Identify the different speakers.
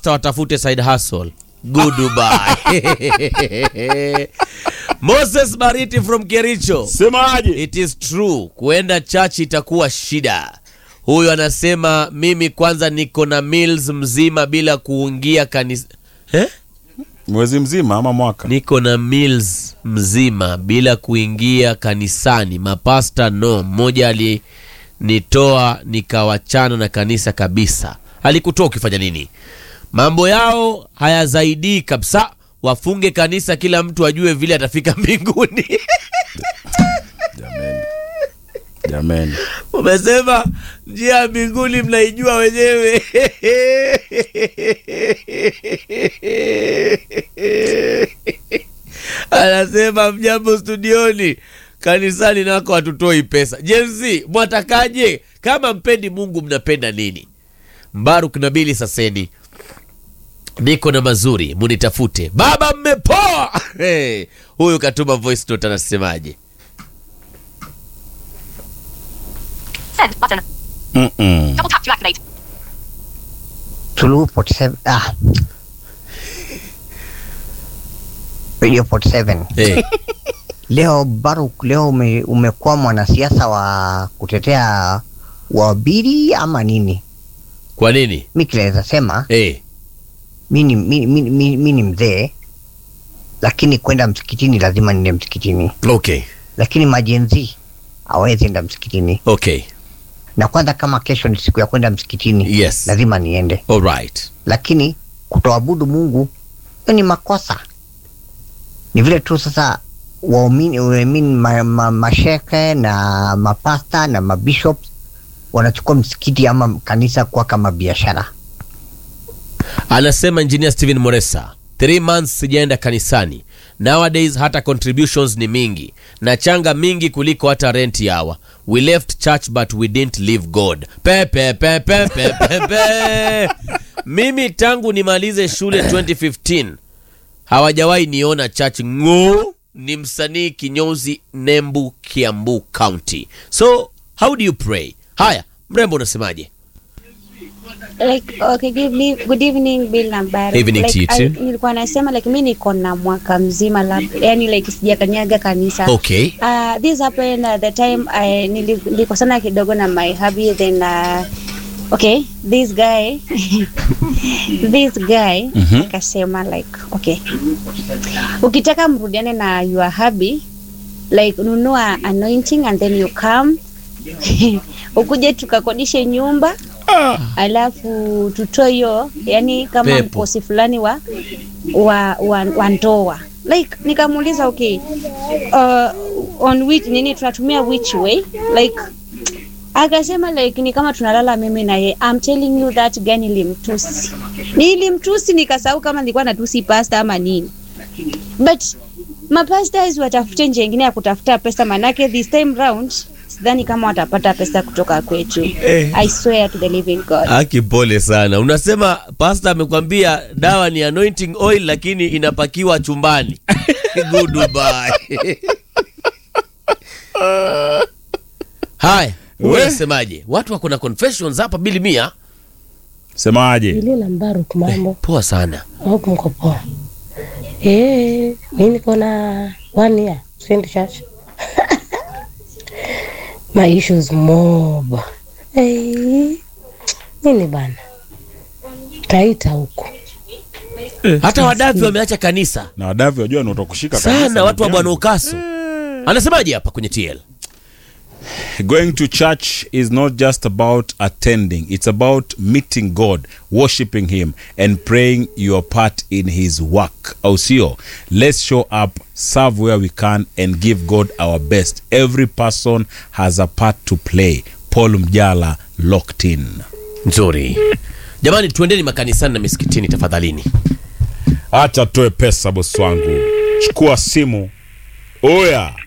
Speaker 1: mapasta watafute side hustle goodbye moses bariti from kericho
Speaker 2: Semaje?
Speaker 1: it is true kuenda church itakuwa shida huyu anasema mimi kwanza niko na meals mzima bila kuingia kanisa eh?
Speaker 2: Mwezi mzima ama mwaka?
Speaker 1: niko na meals mzima bila kuingia kanisani mapasta no mmoja alinitoa nikawachana na kanisa kabisa alikutoa ukifanya nini mambo yao hayazaidii kabisa wafunge kanisa kila mtu ajue vile atafika mbinguni
Speaker 2: Jameni. Jameni.
Speaker 1: umesema njia ya mbinguni mnaijua wenyewe anasema mjambo studioni kanisani nako hatutoi pesa jenzi mwatakaje kama mpendi mungu mnapenda nini mbaruk nabili saseni niko na mazuri munitafute baba mmepoa hey, huyu katuma voice note anasemaje
Speaker 3: Send button.
Speaker 2: Mm-mm.
Speaker 3: Double tap to activate.
Speaker 4: Tulu 47 ah. Radio 47
Speaker 1: hey.
Speaker 4: leo Baruk, leo ume, umekuwa mwanasiasa wa kutetea wabiri ama nini?
Speaker 1: kwa nini
Speaker 4: Mi kinaweza sema
Speaker 1: hey.
Speaker 4: mi ni mi, mi, mi, mi ni mzee, lakini kwenda msikitini lazima niende msikitini,
Speaker 1: okay
Speaker 4: lakini majenzi hawezi enda msikitini.
Speaker 1: okay
Speaker 4: Na kwanza kama kesho ni siku ya kwenda msikitini,
Speaker 1: Yes.
Speaker 4: lazima niende,
Speaker 1: all right
Speaker 4: lakini kutoabudu Mungu hiyo ni makosa. Ni vile tu sasa waumini I mean, ma, ma, masheke na mapasta na mabishops wanachukua msikiti ama kanisa kuwa kama biashara.
Speaker 1: anasema engineer steven moresa three months sijaenda kanisani nowadays hata contributions ni mingi na changa mingi kuliko hata rent yawa we left church but we didn't leave god pe, pe, pe, pe, pe, pe, pe. mimi tangu nimalize shule 2015 hawajawahi niona church ng'o ni msanii kinyozi nembu kiambu county so how do you pray haya mrembo unasemaje
Speaker 5: like okay good, evening- good evening Bill na Barry.
Speaker 1: Evening
Speaker 5: like,
Speaker 1: to you
Speaker 5: I-
Speaker 1: too.
Speaker 5: nilikuwa nasema like mi niko na mwaka mzima labda yani like sijakanyaga kanisa
Speaker 1: okay
Speaker 5: Uh, this happened at the time I nili- nilikosana kidogo na my hubby then uh, okay this guy this guy akasema like okay ukitaka mrudiane na your hubby like nunua anointing and then you come ukuje tukakodishe nyumba alafu tutoe hiyo yani kama
Speaker 1: Pepo.
Speaker 5: mkosi fulani wa wa, wa, wa ndoa like nikamuuliza okay uh, on which nini tunatumia which way like akasema like ni kama tunalala mimi na ye I'm telling you that guy nilimtusi nilimtusi nikasahau kama nilikuwa natusi pasta ama nini but mapastas watafute njia ingine ya kutafuta pesa manake this time round sidhani kama watapata pesa kutoka kwetu I swear to the living God
Speaker 1: Aki, pole sana. Unasema pasta amekwambia dawa ni anointing oil, lakini inapakiwa chumbani. Goodbye. Haya, wewe
Speaker 2: We.
Speaker 1: unasemaje? Watu wako na confessions hapa bili mia.
Speaker 2: Semaje?
Speaker 6: Ile na Mbaruk mambo
Speaker 1: Poa sana.
Speaker 6: huku mko poa? Eh, mimi niko na one year send church. My issues mob. Eh, nini bana? Taita huko.
Speaker 1: Hata wadavi wameacha kanisa
Speaker 2: Na wadavi wajua ni watakushika kabisa,
Speaker 1: sana, watu wa
Speaker 2: ndugu
Speaker 1: Bwana
Speaker 2: yangu.
Speaker 1: Ukaso. Anasemaje hapa kwenye TL?
Speaker 2: Going to church is not just about attending, it's about meeting God, worshiping Him, and praying your part in His work. Au sio? Let's show up, serve where we can, and give God our best. Every person has a part to play. Paul Mjala, locked in.
Speaker 1: Nzuri. Jamani, tuendeni makanisani na misikitini tafadhalini.
Speaker 2: Acha toe pesa bosi wangu, chukua simu. Oya,